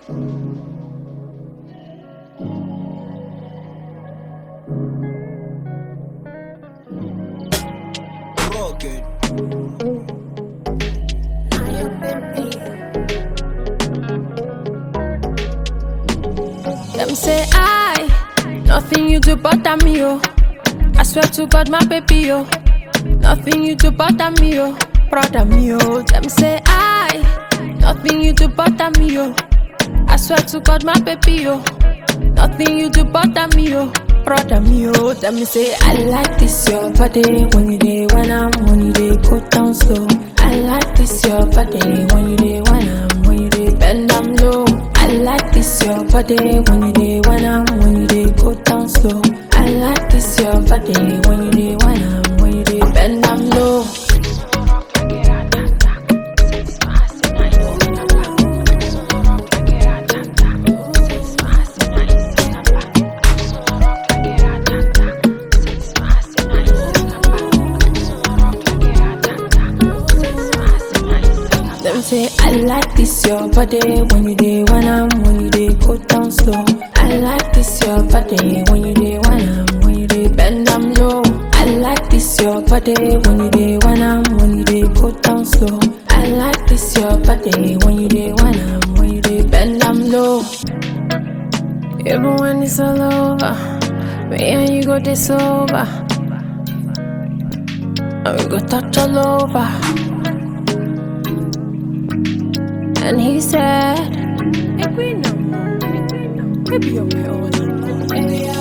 Rugged. Them say I, nothing you do bother me, oh. I swear to God, my baby, oh. Nothing you do bother me, oh. Brother me, oh. Them say I, nothing you do bother me, oh. I swear to God, my baby, oh. Nothing you do bother me, oh. Brother me, oh. Them say I like this your body when you day when I'm when you day go down slow. I like this your body when you day when I'm when you day bend down low. I like this your body when you day when I'm when you day go down slow. I like this your body when you day when I'm when you day bend down low. Them say I like this your body when you day when I'm when you day go down slow. I like this your body when you day when I'm when you day bend down low. I like this your body when you day when I'm when you day go down slow. I like this your body when you day when I'm when you day bend down low. Even when it's all over, me and you go this over. And we go touch all over. And he said, Maybe you're my own.